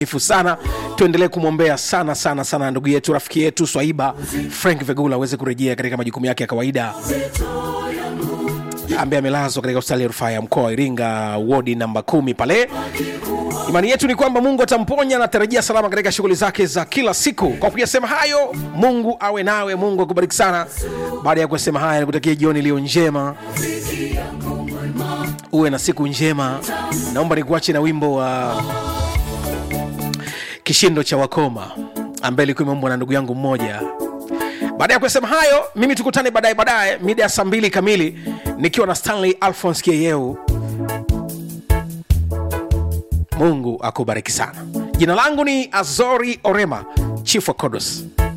ifu sana tuendelee kumwombea sana sana sana ndugu yetu rafiki yetu swaiba frank vegula aweze kurejea katika majukumu yake ya kawaida ambaye amelazwa katika hospitali ya rufaa ya mkoa wa iringa wodi namba kumi pale imani yetu ni kwamba mungu atamponya na atarejea salama katika shughuli zake za kila siku kwa kuyasema hayo mungu awe nawe mungu akubariki sana baada ya kusema haya nikutakia jioni iliyo njema uwe na siku njema naomba nikuache na wimbo wa kishindo cha wakoma ambaye ilikuwa imeumbwa na ndugu yangu mmoja baada ya kusema hayo mimi tukutane baadaye baadaye mida ya saa mbili kamili nikiwa na stanley alphons kieyeu mungu akubariki sana jina langu ni azori orema chief wa kodos